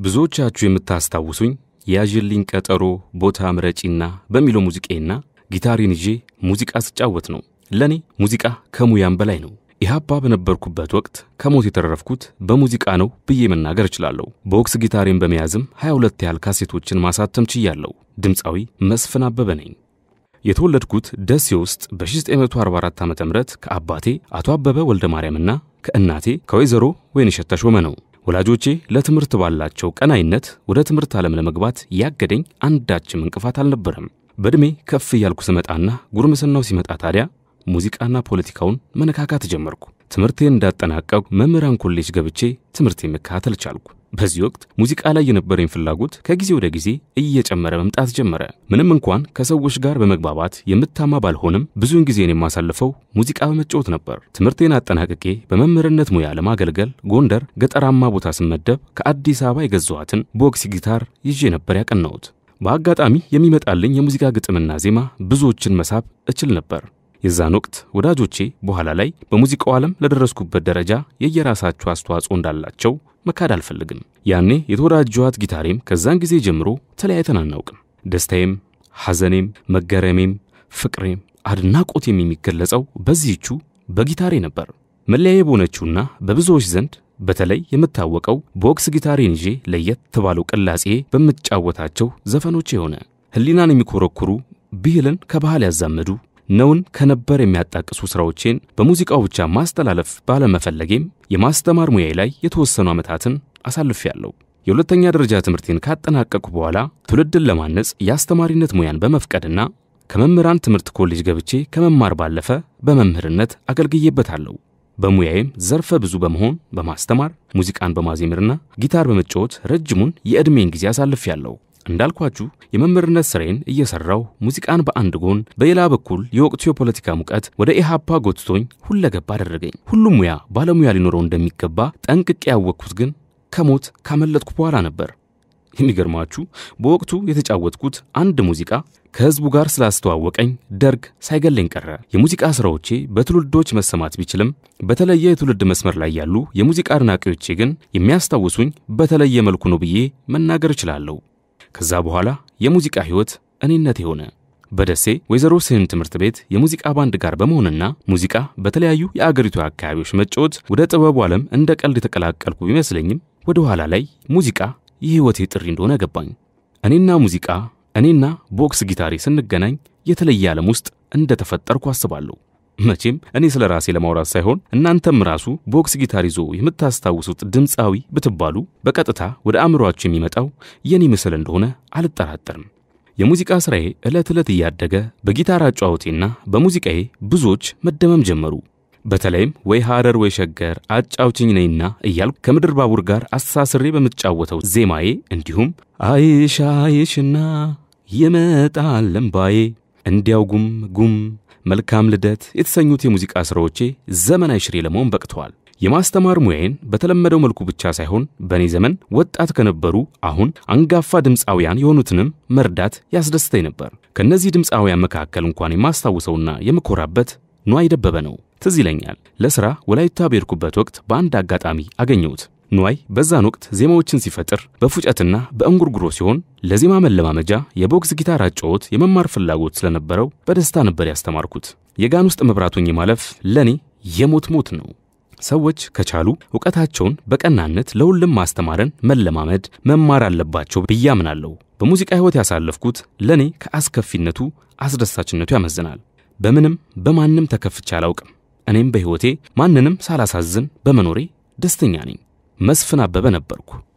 ብዙዎቻችሁ የምታስታውሱኝ ያዥልኝ ቀጠሮ ቦታ ምረጪና በሚለው ሙዚቃዬና ጊታሬን ይዤ ሙዚቃ ስጫወት ነው። ለእኔ ሙዚቃ ከሙያም በላይ ነው። ኢህአፓ በነበርኩበት ወቅት ከሞት የተረፍኩት በሙዚቃ ነው ብዬ መናገር እችላለሁ። በወክስ ጊታሬን በመያዝም 22 ያህል ካሴቶችን ማሳተም ችያለሁ። ድምፃዊ መስፍን አበበ ነኝ። የተወለድኩት ደሴ ውስጥ በ1944 ዓ ም ከአባቴ አቶ አበበ ወልደ ማርያምና ከእናቴ ከወይዘሮ ወይንሸት ተሾመ ነው። ወላጆቼ ለትምህርት ባላቸው ቀናይነት ወደ ትምህርት ዓለም ለመግባት ያገደኝ አንዳችም እንቅፋት አልነበረም። በዕድሜ ከፍ እያልኩ ስመጣና ጉርምስናው ሲመጣ ታዲያ ሙዚቃና ፖለቲካውን መነካካት ጀመርኩ። ትምህርቴን እንዳጠናቀቁ መምህራን ኮሌጅ ገብቼ ትምህርቴን መከታተል ቻልኩ። በዚህ ወቅት ሙዚቃ ላይ የነበረኝ ፍላጎት ከጊዜ ወደ ጊዜ እየጨመረ መምጣት ጀመረ። ምንም እንኳን ከሰዎች ጋር በመግባባት የምታማ ባልሆንም ብዙውን ጊዜን የማሳልፈው ሙዚቃ በመጫወት ነበር። ትምህርቴን አጠናቅቄ በመምህርነት ሙያ ለማገልገል ጎንደር ገጠራማ ቦታ ስመደብ ከአዲስ አበባ የገዛኋትን ቦክስ ጊታር ይዤ ነበር ያቀናሁት። በአጋጣሚ የሚመጣልኝ የሙዚቃ ግጥምና ዜማ ብዙዎችን መሳብ እችል ነበር። የዛን ወቅት ወዳጆቼ በኋላ ላይ በሙዚቃው ዓለም ለደረስኩበት ደረጃ የየራሳቸው አስተዋጽኦ እንዳላቸው መካድ አልፈልግም። ያኔ የተወዳጀኋት ጊታሬም ከዛን ጊዜ ጀምሮ ተለያይተን አናውቅም። ደስታዬም፣ ሐዘኔም፣ መገረሜም፣ ፍቅሬም አድናቆቴም የሚገለጸው በዚህቹ በጊታሬ ነበር። መለያዬ በሆነችውና በብዙዎች ዘንድ በተለይ የምታወቀው በወክስ ጊታሬን ይዤ ለየት ባለው ቅላጼ በምጫወታቸው ዘፈኖች የሆነ ሕሊናን የሚኮረኩሩ ብሂልን ከባህል ያዛመዱ ነውን ከነበር የሚያጣቅሱ ሥራዎቼን በሙዚቃው ብቻ ማስተላለፍ ባለመፈለጌም የማስተማር ሙያዬ ላይ የተወሰኑ ዓመታትን አሳልፌያለሁ። የሁለተኛ ደረጃ ትምህርቴን ካጠናቀቅኩ በኋላ ትውልድን ለማነጽ የአስተማሪነት ሙያን በመፍቀድና ከመምህራን ትምህርት ኮሌጅ ገብቼ ከመማር ባለፈ በመምህርነት አገልግዬበታለሁ። በሙያዬም ዘርፈ ብዙ በመሆን በማስተማር ሙዚቃን በማዜምርና ጊታር በመጫወት ረጅሙን የዕድሜን ጊዜ አሳልፌያለሁ። እንዳልኳችሁ የመምህርነት ስራዬን እየሰራው ሙዚቃን በአንድ ጎን፣ በሌላ በኩል የወቅቱ የፖለቲካ ሙቀት ወደ ኢሃፓ ጎትቶኝ ሁለገባ አደረገኝ። ሁሉም ሙያ ባለሙያ ሊኖረው እንደሚገባ ጠንቅቄ ያወቅኩት ግን ከሞት ካመለጥኩ በኋላ ነበር። የሚገርማችሁ በወቅቱ የተጫወትኩት አንድ ሙዚቃ ከሕዝቡ ጋር ስላስተዋወቀኝ ደርግ ሳይገለኝ ቀረ። የሙዚቃ ሥራዎቼ በትውልዶች መሰማት ቢችልም በተለየ የትውልድ መስመር ላይ ያሉ የሙዚቃ አድናቂዎቼ ግን የሚያስታውሱኝ በተለየ መልኩ ነው ብዬ መናገር እችላለሁ። ከዛ በኋላ የሙዚቃ ሕይወት እኔነት የሆነ በደሴ ወይዘሮ ስህን ትምህርት ቤት የሙዚቃ ባንድ ጋር በመሆንና ሙዚቃ በተለያዩ የአገሪቱ አካባቢዎች መጫወት ወደ ጥበቡ ዓለም እንደ ቀልድ የተቀላቀልኩ ቢመስለኝም ወደ ኋላ ላይ ሙዚቃ የሕይወቴ ጥሪ እንደሆነ ገባኝ። እኔና ሙዚቃ እኔና ቦክስ ጊታሬ ስንገናኝ የተለየ ዓለም ውስጥ እንደተፈጠርኩ አስባለሁ። መቼም እኔ ስለ ራሴ ለማውራት ሳይሆን እናንተም ራሱ ቦክስ ጊታር ይዞ የምታስታውሱት ድምፃዊ ብትባሉ በቀጥታ ወደ አእምሮአችሁ የሚመጣው የኔ ምስል እንደሆነ አልጠራጠርም። የሙዚቃ ሥራዬ ዕለት ዕለት እያደገ በጊታር አጫዋወቴና በሙዚቃዬ ብዙዎች መደመም ጀመሩ። በተለይም ወይ ሐረር ወይ ሸገር አጫውችኝ ነይና እያልኩ ከምድር ባቡር ጋር አስተሳስሬ በምጫወተው ዜማዬ እንዲሁም አይሻ አይሽና ይመጣል እምባዬ እንዲያው ጉም ጉም መልካም ልደት የተሰኙት የሙዚቃ ሥራዎቼ ዘመናዊ ሽሬ ለመሆን በቅተዋል። የማስተማር ሙያዬን በተለመደው መልኩ ብቻ ሳይሆን በእኔ ዘመን ወጣት ከነበሩ አሁን አንጋፋ ድምፃውያን የሆኑትንም መርዳት ያስደስተኝ ነበር። ከእነዚህ ድምፃውያን መካከል እንኳን የማስታውሰውና የምኮራበት ንዋይ ደበበ ነው። ትዝ ይለኛል ለሥራ ወላይታ በሄድኩበት ወቅት በአንድ አጋጣሚ አገኘሁት። ንዋይ በዛን ወቅት ዜማዎችን ሲፈጥር በፉጨትና በእንጉርጉሮ ሲሆን ለዜማ መለማመጃ የቦክስ ጊታር አጫወት የመማር ፍላጎት ስለነበረው በደስታ ነበር ያስተማርኩት። የጋን ውስጥ መብራቱኝ ማለፍ ለእኔ የሞት ሞት ነው። ሰዎች ከቻሉ እውቀታቸውን በቀናነት ለሁሉም ማስተማርን መለማመድ መማር አለባቸው ብዬ አምናለሁ። በሙዚቃ ሕይወት ያሳለፍኩት ለእኔ ከአስከፊነቱ አስደሳችነቱ ያመዝናል። በምንም በማንም ተከፍቼ አላውቅም። እኔም በሕይወቴ ማንንም ሳላሳዝን በመኖሬ ደስተኛ ነኝ። መስፍን አበበ ነበርኩ።